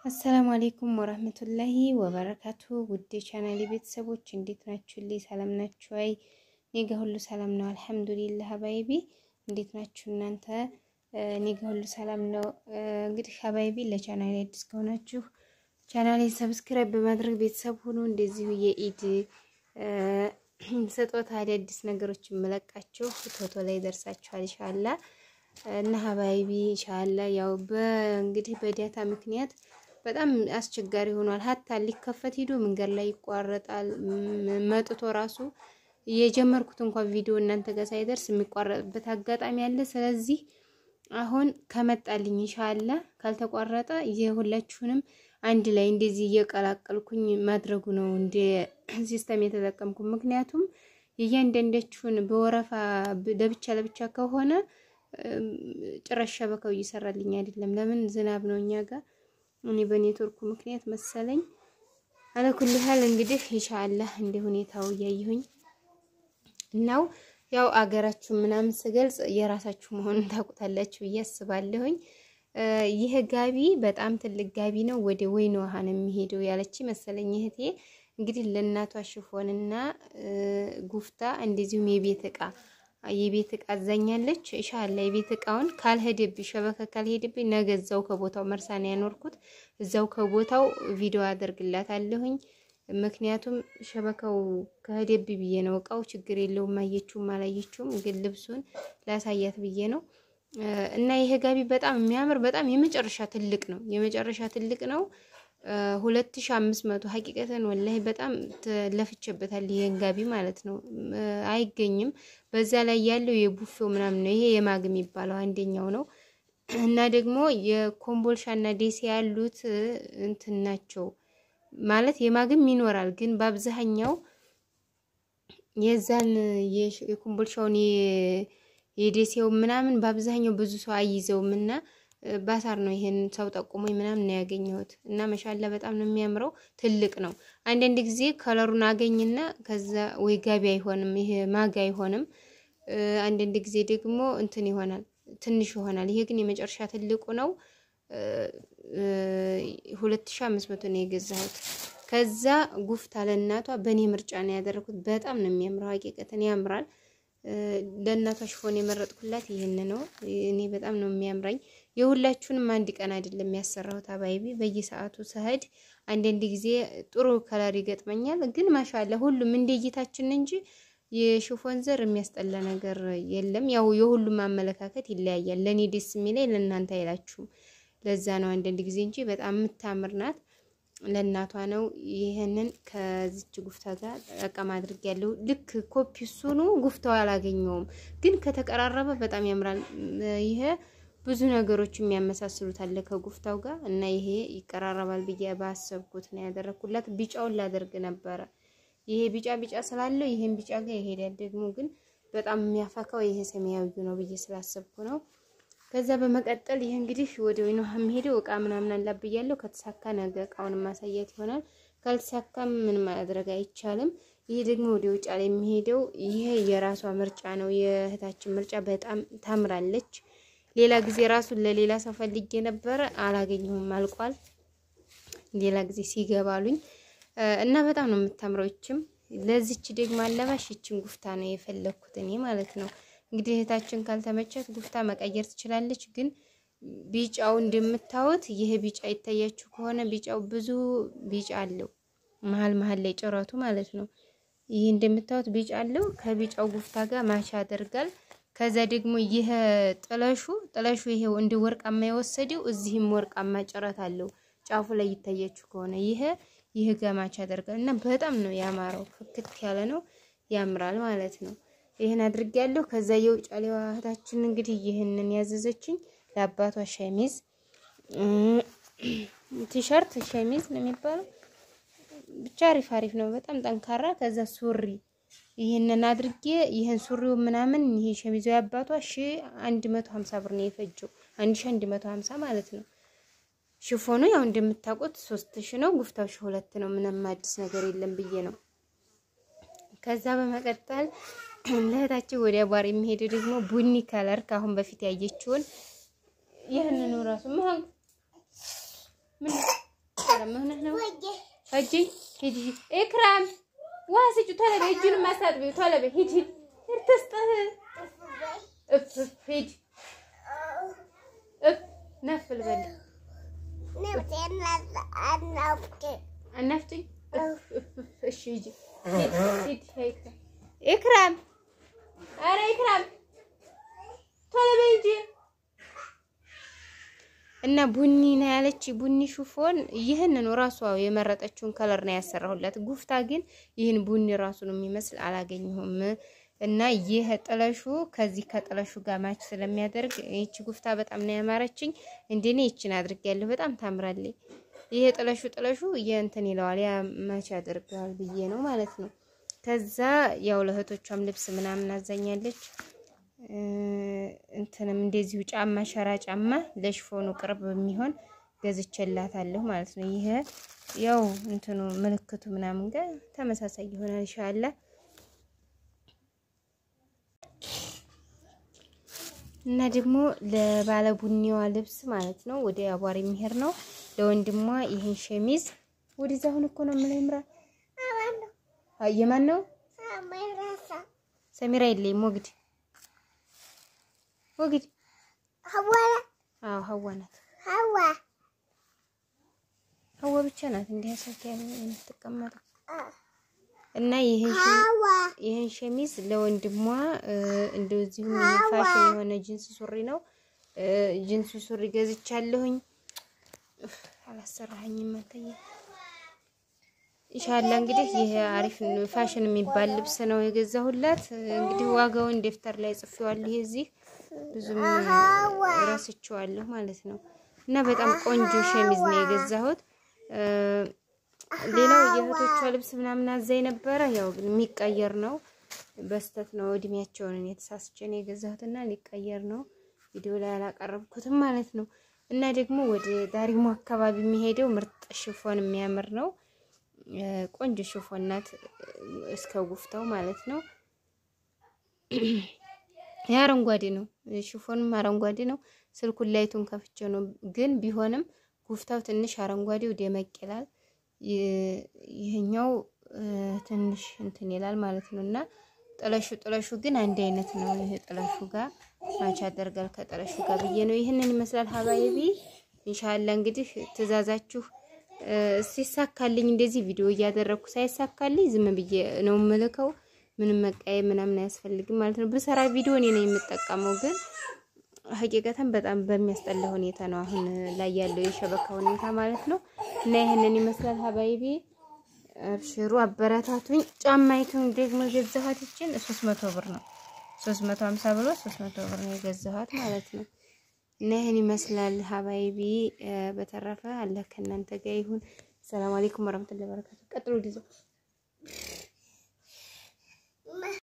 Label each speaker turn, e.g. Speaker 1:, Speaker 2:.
Speaker 1: አሰላሙ አሌይኩም ወራህመቱላሂ ወበረካቱ ውድ ቻናሌ ቤተሰቦች እንዴት ናችሁልኝ? ሰላም ናችሁ? አይ እኔ ጋ ሁሉ ሰላም ነው አልሐምዱሊላህ። ሀባይቢ እንዴት ናችሁ እናንተ? እኔ ጋ ሁሉ ሰላም ነው። እንግዲህ ሀባይቢ ለቻናሌ አዲስ ከሆናችሁ ቻናሌ ሰብስክራይብ በማድረግ ቤተሰብ ሁኑ። እንደዚሁ የኢድ ስጦታ አዳዲስ ነገሮች የምለቃችሁ ቶቶ ላይ ደርሳችኋል ኢንሻአላ እና ሀባይቢ ኢንሻአላ ያው በእንግዲህ በዳታ ምክንያት በጣም አስቸጋሪ ሆኗል። ሀታ ሊከፈት ሂዶ መንገድ ላይ ይቋረጣል። መጥቶ ራሱ የጀመርኩት እንኳን ቪዲዮ እናንተ ጋር ሳይደርስ የሚቋረጥበት አጋጣሚ አለ። ስለዚህ አሁን ከመጣልኝ ኢንሻአላ ካልተቋረጠ የሁላችሁንም አንድ ላይ እንደዚህ እየቀላቀልኩኝ ማድረጉ ነው እንደ ሲስተም የተጠቀምኩ። ምክንያቱም የእያንዳንዳችሁን በወረፋ ለብቻ ለብቻ ከሆነ ጭራሽ ሸበካው እየሰራልኝ አይደለም። ለምን ዝናብ ነው እኛ ጋር እኔ በኔትወርኩ ምክንያት መሰለኝ። አለኩል ሀል እንግዲህ ኢንሻአላህ እንደ ሁኔታው እያየሁኝ እናው ያው አገራችሁ ምናምን ስገልጽ የራሳችሁ መሆኑን ታውቁታላችሁ ብዬ አስባለሁኝ። ይህ ጋቢ በጣም ትልቅ ጋቢ ነው። ወደ ወይን ውሃ ነው የሚሄደው ያለች መሰለኝ እህቴ። እንግዲህ ለእናቷ ሽፎንና ጉፍታ እንደዚሁም የቤት እቃ የቤት እቃ አዛኛለች። ኢንሻአላ የቤት እቃውን ካልሄደብኝ ሸበከ ካልሄደብኝ ነገ እዛው ከቦታው መርሳን ያኖርኩት እዛው ከቦታው ቪዲዮ አደርግላታለሁኝ። ምክንያቱም ሸበካው ከሄደብኝ ብዬ ነው። እቃው ችግር የለውም አየችውም አላየችውም፣ ግን ልብሱን ላሳያት ብዬ ነው። እና ይሄ ጋቢ በጣም የሚያምር በጣም የመጨረሻ ትልቅ ነው። የመጨረሻ ትልቅ ነው። ሁለት ሺ አምስት መቶ ሀቂቀተን ወላሂ በጣም ለፍቼበታል። ይሄን ጋቢ ማለት ነው አይገኝም። በዛ ላይ ያለው የቡፌው ምናምን ነው። ይሄ የማግ የሚባለው አንደኛው ነው። እና ደግሞ የኮምቦልሻ እና ደሴ ያሉት እንትን ናቸው ማለት የማግም ይኖራል፣ ግን በአብዛኛው የዛን የኮምቦልሻውን የደሴው ምናምን በአብዛኛው ብዙ ሰው አይይዘውም እና ባሳር ነው ይሄን ሰው ጠቁሞኝ ምናምን ነው ያገኘሁት። እና መሻላ በጣም ነው የሚያምረው። ትልቅ ነው። አንዳንድ ጊዜ ከለሩን አገኝና ከዛ ወይ ጋቢ አይሆንም፣ ይሄ ማጋ አይሆንም። አንዳንድ ጊዜ ደግሞ እንትን ይሆናል፣ ትንሽ ይሆናል። ይሄ ግን የመጨረሻ ትልቁ ነው። ሁለት ሺህ አምስት መቶ ነው የገዛሁት። ከዛ ጉፍታ ለእናቷ በእኔ ምርጫ ነው ያደረኩት። በጣም ነው የሚያምረው። ሀቂቀትን ያምራል። ለእናቷ ሽፎን የመረጥኩላት ይህን ነው። እኔ በጣም ነው የሚያምራኝ። የሁላችሁንም አንድ ቀን አይደለም የሚያሰራሁት አባይቢ በየሰዓቱ ስሄድ አንዳንድ ጊዜ ጥሩ ከለር ይገጥመኛል። ግን ማሻላ ሁሉም እንደ እይታችን እንጂ የሽፎን ዘር የሚያስጠላ ነገር የለም። ያው የሁሉም አመለካከት ይለያያል። ለእኔ ደስ የሚለኝ ለእናንተ አይላችሁም። ለዛ ነው አንዳንድ ጊዜ እንጂ በጣም የምታምር ናት። ለእናቷ ነው። ይህንን ከዚች ጉፍታ ጋር ጠቀም አድርግ ያለው ልክ ኮፒ እሱኑ ጉፍታው አላገኘውም፣ ግን ከተቀራረበ በጣም ያምራል። ይሄ ብዙ ነገሮች የሚያመሳስሉት አለ ከጉፍታው ጋር እና ይሄ ይቀራረባል ብዬ ባሰብኩት ነው ያደረኩላት። ቢጫውን ላደርግ ነበረ። ይሄ ቢጫ ቢጫ ስላለው ይሄን ቢጫ ጋር ይሄዳል። ደግሞ ግን በጣም የሚያፈካው ይሄ ሰማያዊ ነው ብዬ ስላሰብኩ ነው። ከዛ በመቀጠል ይሄ እንግዲህ ወደ ወይኑ የሚሄደው እቃ ምናምን አላብያለሁ። ከተሳካ ነገ እቃውን ማሳየት ይሆናል። ካልተሳካም ምን ማድረግ አይቻልም። ይሄ ደግሞ ወደ ውጫ ላይ የሚሄደው ይሄ የራሷ ምርጫ ነው፣ የእህታችን ምርጫ። በጣም ታምራለች። ሌላ ጊዜ ራሱን ለሌላ ሰው ፈልጌ ነበረ አላገኘሁም፣ አልቋል። ሌላ ጊዜ ሲገባሉኝ እና በጣም ነው የምታምረው። ይችም ለዚች ደግሞ አለባሽ ይችን ጉፍታ ነው የፈለግኩት እኔ ማለት ነው። እንግዲህ እህታችን ካልተመቻት ጉፍታ መቀየር ትችላለች። ግን ቢጫው እንደምታዩት ይሄ ቢጫ ይታያችሁ ከሆነ ቢጫው ብዙ ቢጫ አለው መሀል መሀል ላይ ጭረቱ ማለት ነው። ይህ እንደምታዩት ቢጫ አለው። ከቢጫው ጉፍታ ጋር ማቻ ያደርጋል። ከዛ ደግሞ ይሄ ጥለሹ ጥለሹ ይሄው እንደ ወርቃማ የወሰደው እዚህም ወርቃማ ጭረት አለው ጫፉ ላይ ይታያችሁ ከሆነ ይሄ ይህ ጋር ማቻ ያደርጋል እና በጣም ነው ያማረው። ፍክት ያለ ነው ያምራል ማለት ነው። ይህን አድርጌያለሁ። ከዛ የውጫሌዋ እህታችን እንግዲህ ይህንን ያዘዘችኝ ለአባቷ ሸሚዝ ቲሸርት ሸሚዝ ነው የሚባለው ብቻ አሪፍ አሪፍ ነው፣ በጣም ጠንካራ። ከዛ ሱሪ ይህንን አድርጌ ይህን ሱሪው ምናምን ይሄ ሸሚዙ ያባቷ ሺ አንድ መቶ ሀምሳ ብር ነው የፈጀው፣ አንድ ሺ አንድ መቶ ሀምሳ ማለት ነው። ሽፎኑ ያው እንደምታውቁት ሶስት ሺ ነው፣ ጉፍታው ሺ ሁለት ነው። ምንም አዲስ ነገር የለም ብዬ ነው። ከዛ በመቀጠል ለእህታችን ወደ አቧር የሚሄደው ደግሞ ቡኒ ከለር ከአሁን በፊት ያየችውን ይህንኑ ራሱ ምን ኢክራም ምን ሆነህ ነው? ሂጂ ሂጂ ኢክራም ውሃ ስጪው ቶሎ በይ። እጁን ማሳጥቢው ቶሎ በይ። ሂጂ ሂድ ሂድ ትስጥህ እፍ እፍ ሂድ እፍ ነፍል በል አናፍጭኝ እፍ እፍ እፍ እሺ ሂጂ ሂድ ሂድ ኢክራም ኢክራም ኧረ ኢክራም ቶሎ በይ እንጂ እና ቡኒ ነው ያለች ቡኒ ሹፎን ይህንን ራሷ የመረጠችውን ከለር ነው ያሰራሁላት። ጉፍታ ግን ይህን ቡኒ ራሱ ነው የሚመስል አላገኘሁም። እና ይህ ጥለሹ ከዚህ ከጥለሹ ጋር ማች ስለሚያደርግ ይቺ ጉፍታ በጣም ነው ያማረችኝ። እንደኔ ይችን አድርጌያለሁ። በጣም ታምራለች። ይሄ ጥለሹ ጥለሹ የእንትን ይለዋል ያ ማች ያደርገዋል ብዬ ነው ማለት ነው። ከዛ ያው ለእህቶቿም ልብስ ምናምን አዛኛለች። እንትንም እንደዚሁ ጫማ ሸራ ጫማ ለሽፎኑ ቅርብ የሚሆን ገዝቼላታለሁ ማለት ነው። ይሄ ያው እንትኑ ምልክቱ ምናምን ጋር ተመሳሳይ ይሆናል ኢንሻአላህ። እና ደግሞ ለባለ ቡኒዋ ልብስ ማለት ነው ወደ አቧሪ የሚሄድ ነው። ለወንድሟ ይሄን ሸሚዝ ወደዛ አሁን እኮ ነው የምለው ይምራ የማን ነው? ሰሚራ የለኝም ወግድ ወግድ አዎ ሀዋ ናት። ሀዋ ብቻ ናት እንዲህ ያሳት የምትቀመጠው እና ይህን ሸሚዝ ለወንድሟ እንደዚሁ ፋሽን የሆነ ጂንስ ሱሪ ነው። ጂንስ ሱሪ ገዝቻለሁኝ። አላሰራኸኝም አንተዬ። ኢንሻአላ እንግዲህ ይሄ አሪፍ ፋሽን የሚባል ልብስ ነው የገዛሁላት። እንግዲህ ዋጋውን ደፍተር ላይ ጽፌዋለሁ። ይሄ እዚህ ብዙም ረስቼዋለሁ ማለት ነው። እና በጣም ቆንጆ ሸሚዝ ነው የገዛሁት። ሌላው የእህቶቿ ልብስ ምናምን አዛኝ ነበረ። ያው ግን የሚቀየር ነው። በስተት ነው እድሜያቸውን የተሳስቼ ነው የገዛሁትና ሊቀየር ነው። ቪዲዮ ላይ አላቀረብኩትም ማለት ነው። እና ደግሞ ወደ ዳሪሞ አካባቢ የሚሄደው ምርጥ ሽፎን የሚያምር ነው። ቆንጆ ሽፎን ናት እስከ ጉፍታው ማለት ነው። የአረንጓዴ ነው ሽፎንም አረንጓዴ ነው። ስልኩን ላይቱን ከፍቼ ነው ግን ቢሆንም ጉፍታው ትንሽ አረንጓዴው ደመቅ ይላል። ይህኛው ትንሽ እንትን ይላል ማለት ነው። እና ጥለሹ ጥለሹ ግን አንድ አይነት ነው። ይሄ ጥለሹ ጋር ማች ያደርጋል ከጥለሹ ጋር ብዬ ነው። ይህንን ይመስላል ሀባይቢ። ኢንሻአላ እንግዲህ ትእዛዛችሁ ሲሳካልኝ እንደዚህ ቪዲዮ እያደረግኩ ሳይሳካልኝ ዝም ብዬ ነው የምልከው። ምንም መቃየም ምናምን አያስፈልግም ማለት ነው። ብሰራ ቪዲዮ እኔ ነው የምጠቀመው ግን ሀቂቀተን በጣም በሚያስጠላ ሁኔታ ነው አሁን ላይ ያለው የሸበካ ሁኔታ ማለት ነው። እና ይህንን ይመስላል ሀባይቢ አብሽሩ፣ አበረታቱኝ። ጫማይቱን ደግሞ የገዛኋት ይችን 300 ብር ነው 350 ብሎ 300 ብር ነው የገዛኋት ማለት ነው። እና ይህን ይመስላል ሀባይቢ። በተረፈ አላህ ከእናንተ ጋር ይሁን። ሰላም አለይኩም ወራህመቱላሂ ወበረካቱ። ቀጥሎ ዲዞ